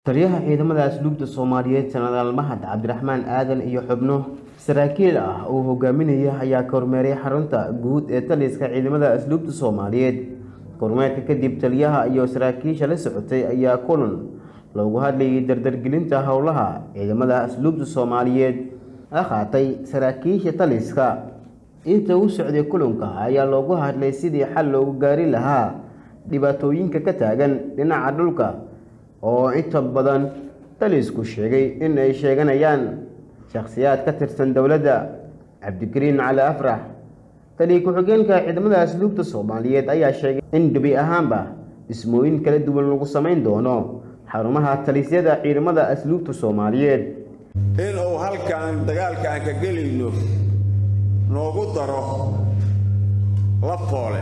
taliyaha ciidamada asluubta soomaaliyeed sanadaal mahad cabdiraxmaan aadan iyo xubno saraakiil ah uu hogaaminaya ayaa kormeeray xarunta guud ee taliska ciidamada asluubta soomaaliyeed kormeerka kadib taliyaha iyo saraakiisha la socotay ayaa kulan loogu hadlayay dardargelinta howlaha ciidamada asluubta soomaaliyeed la qaatay saraakiisha taliska inta uu socday kulanka ayaa loogu hadlay sidii xal loogu gaari lahaa dhibaatooyinka ka taagan dhinaca dhulka oo inta badan talisku sheegay in ay sheeganayaan shakhsiyaad ka tirsan dowladda cabdikariin cali afrax taliya ku-xigeenka ciidamada asluubta soomaaliyeed ayaa sheegay in gebi ahaanba dhismooyin kala duwan lagu samayn doono xarumaha talisyada ciidamada asluubta soomaaliyeed in uu halkan dagaalka aan ka gelayno noogu daro la foole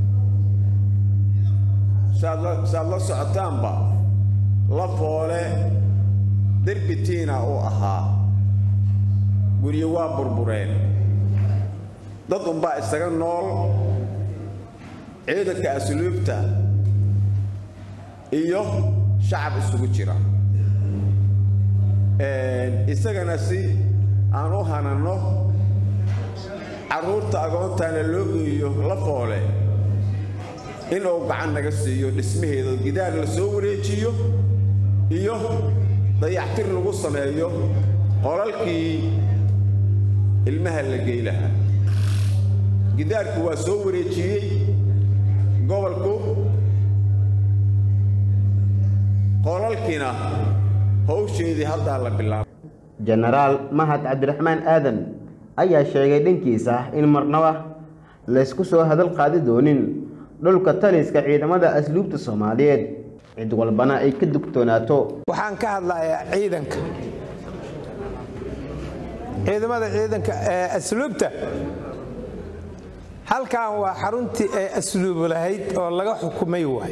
saad la socotaanba la foole derbitiina uu ahaa guryo waa burbureen dad unbaa isaga nool ciidanka asluubta iyo shacab isugu jira isagana si aan u hananno carruurta agoontaana loo geeyo la foole inuu gacan naga siiyo dhismaheeda gidaar la soo wareejiyo iyo dayactir lagu sameeyo qolalkii ilmaha la gey lahaa gidaarku waa soo wareejiyey gobolku qolalkiina howsheedii haddaa la bilaabay jenaraal mahad cabdiraxmaan aadan ayaa sheegay dhankiisa in marnaba laysku soo hadal qaadi doonin dhulka taliska ciidamada asluubta soomaaliyeed cid walbana ay ka dugtoonaato waxaan ka hadlayaa ciidanka ciidamada ciidanka ee asluubta halkan waa xaruntii ay asluubu lahayd oo laga xukumay waay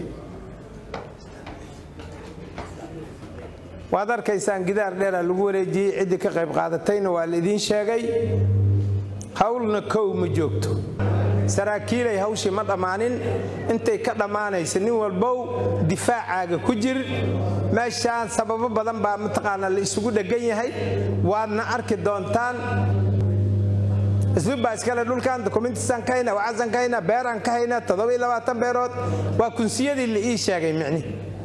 waad arkaysaan gidaar dheera lagu wareejiyey ciddii ka qayb qaadatayna waa laidiin sheegay howlna kow ma joogto saraakiilay hawshii ma dhammaanin intay ka dhammaanaysa nin walbow difaacaaga ku jir meeshaan sababo badan baa mataqaanaa la isugu dheggan yahay waadna arki doontaan isluub baa iskale dhulkan dokumentisaan ka hayna wacasaan ka hayna beeraan ka hayna toddoba-iyo labaatan beerood waa kunsiyadii la ii sheegay micni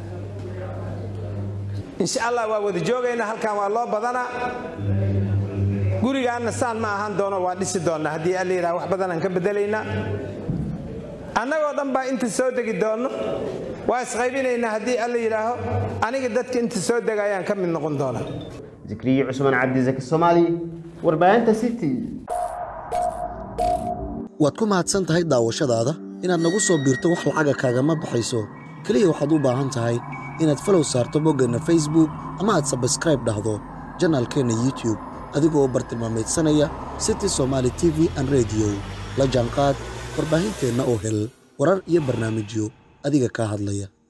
insha allah waa wada joogayna halkan waa loo badanaa gurigaanna saan ma ahaan doono waa dhisi doonnaa haddii alla yidhaha wax badanaan ka beddelaynaa annagoo dhan baa inta soo degi doonno waa isqaybinaynaa haddii alla yidhaaho aniga dadka inta soo dega ayaan ka mid noqon doonaa zikriye cusmaan cabdisaki soomaali warbaahinta city waad ku mahadsan tahay daawashadaada inaad nagu soo biirto wax lacaga kaagama baxayso keliya waxaad u baahan tahay inaad falow saarto boggeenna facebook ama aad sabskraib dhahdo janaalkeenna youtube adigoo bartilmaameedsanaya city somaali t v an rediyo la jaanqaad warbaahinteenna oo hel warar iyo barnaamijyo adiga kaa hadlaya